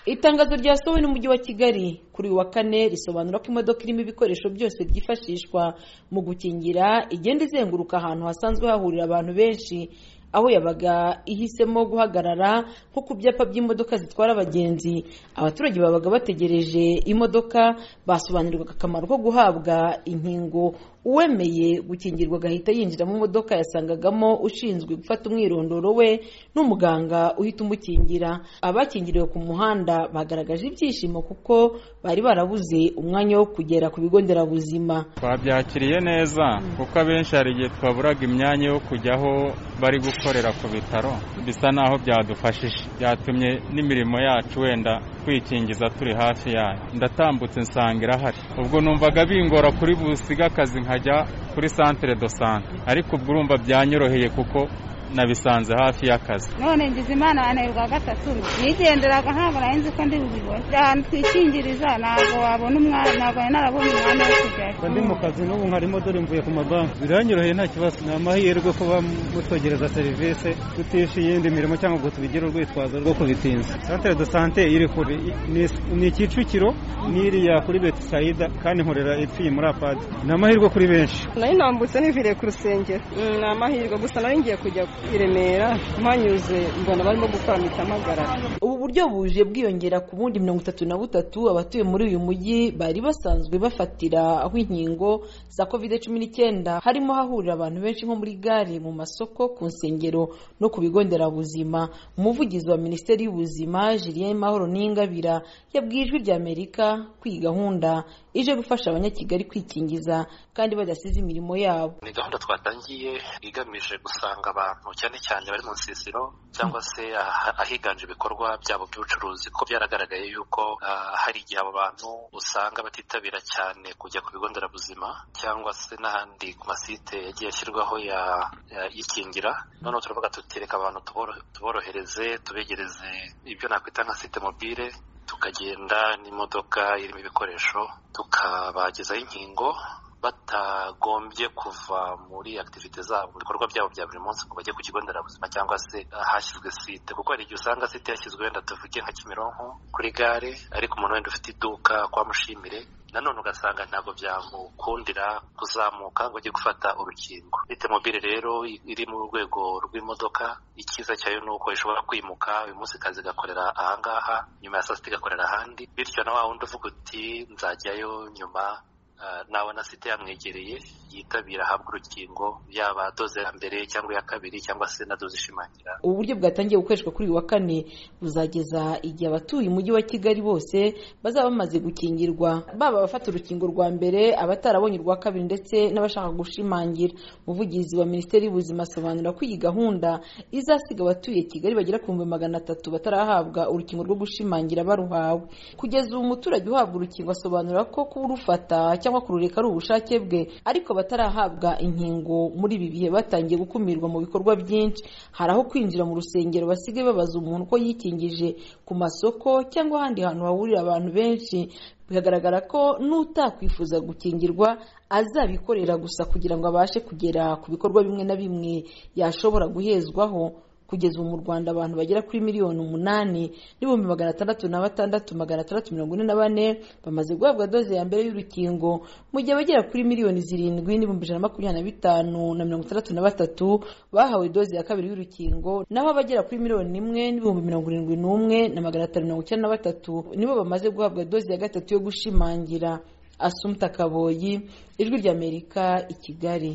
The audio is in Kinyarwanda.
itangazo ryasohowe n'umujyi wa kigali kuri uyu wa kane risobanura ko imodoka irimo ibikoresho byose byifashishwa mu gukingira igenda izenguruka ahantu hasanzwe hahurira abantu benshi aho yabaga ihisemo guhagarara nko ku byapa by'imodoka zitwara abagenzi abaturage babaga bategereje imodoka basobanurirwaga akamaro ko guhabwa inkingo uwemeye gukingirwa agahita yinjira mu modoka yasangagamo ushinzwe gufata umwirondoro we n'umuganga uhita umukingira abakingiriwe ku muhanda bagaragaje ibyishimo kuko bari barabuze umwanya wo kugera ku bigo nderabuzima twabyakiriye neza kuko abenshi hari igihe twaburaga imyanya yo kujyaho bari gukorera ku bitaro bisa naho byadufashije byatumye n'imirimo yacu wenda twikingiza turi hafi yayo ndatambutse nsanga irahari ubwo numvaga bingora kuri busiga akazi nkajya kuri santere do sante ariko ubwo urumva byanyoroheye kuko nabisanze hafi y'akazi none ngize imana yananirwa gatatu nigenderaga ntabwo nari nzi ko ndi bubibone ahantu twikingiriza ntabwo wabona umwana ntabwo nari narabonye umwanya wo kujyayo ndi mu kazi n'ubu nkarimo dore mvuye ku mabanki biranyoroheye nta kibazo ni amahirwe kuba mutwegereza serivisi tutishe iyindi mirimo cyangwa ngo tubigire urwitwazo rwo kubitinza santere do sante iri kure ni kicukiro n'iriya kuri betisayida kandi nkorera ipfi muri apadi ni amahirwe kuri benshi nari nambutse niviriye ku rusengero ni amahirwe gusa nari ngiye kujya i Remera mpanyuze mbona barimo gukora amagara ubu buryo buje bwiyongera ku bundi mirongo itatu na butatu abatuye muri uyu mujyi bari basanzwe bafatira aho inkingo za covid cumi n'icyenda harimo hahurira abantu benshi nko muri gare mu masoko ku nsengero no ku bigo nderabuzima umuvugizi wa minisiteri y'ubuzima Julien Mahoro Ningabira yabwiye ijwi ry'Amerika ko iyi gahunda ije gufasha abanyakigali kwikingiza kandi badasize imirimo yabo ni gahunda twatangiye igamije gusanga abantu cyane cyane bari mu nsisiro cyangwa se ahiganje ibikorwa byabo by'ubucuruzi kuko byaragaragaye yuko hari igihe abo bantu usanga batitabira cyane kujya ku bigo nderabuzima cyangwa se n'ahandi ku masite yagiye ashyirwaho yikingira noneho turavuga tutireka abantu tuborohereze tubegereze ibyo nakwita nka site mobile tukagenda n'imodoka irimo ibikoresho tukabagezaho inkingo batagombye kuva muri activite zabo mu bikorwa byabo bya buri munsi ngo bajye ku kigo nderabuzima cyangwa se hashyizwe site kuko hari igihe usanga site yashyizwe wenda tuvuge nka kimironko kuri gare ariko umuntu wenda ufite iduka kwa mushimire nanone ugasanga ntabwo byamukundira kuzamuka ngo ajye gufata urukingo bite mobile rero iri mu rwego rw'imodoka icyiza cyayo ni uko ishobora kwimuka uyu munsi kazi igakorera ahangaha nyuma ya saa sita igakorera ahandi bityo na wa wundi uvuga uti nzajyayo nyuma nabona site yamwegereye yitabira ahabwa urukingo yaba doze ya mbere cyangwa iya kabiri cyangwa se na doze ishimangira ubu buryo bwatangiye gukoreshwa kuri uyu wa kane buzageza igihe abatuye umujyi wa kigali bose bazaba bamaze gukingirwa baba abafata urukingo rwa mbere abatarabonye urwa kabiri ndetse n'abashaka gushimangira umuvugizi wa minisiteri y'ubuzima asobanura ko iyi gahunda izasiga abatuye kigali bagera ku bihumbi magana atatu batarahabwa urukingo rwo gushimangira baruhawe kugeza ubu umuturage uhabwa urukingo asobanura ko kurufata cyangwa kurureka ari ubushake bwe ariko batarahabwa inkingo muri ibi bihe batangiye gukumirwa mu bikorwa byinshi hari aho kwinjira mu rusengero basigaye babaza umuntu uko yikingije ku masoko cyangwa ahandi hantu hahurira abantu benshi bikagaragara ko n'utakwifuza gukingirwa azabikorera gusa kugira ngo abashe kugera ku bikorwa bimwe na bimwe yashobora guhezwaho kugeza ubu mu rwanda abantu bagera kuri miliyoni umunani n'ibihumbi magana atandatu na batandatu magana atandatu mirongo ine na bane bamaze guhabwa doze ya mbere y'urukingo mu gihe abagera kuri miliyoni zirindwi n'ibihumbi ijana makumyabiri na bitanu na mirongo itandatu na batatu bahawe doze ya kabiri y'urukingo naho abagera kuri miliyoni imwe n'ibihumbi mirongo irindwi n'umwe na magana atanu mirongo icyenda na batatu nibo bamaze guhabwa doze ya gatatu yo gushimangira asumta kaboyi ijwi ry'amerika i kigali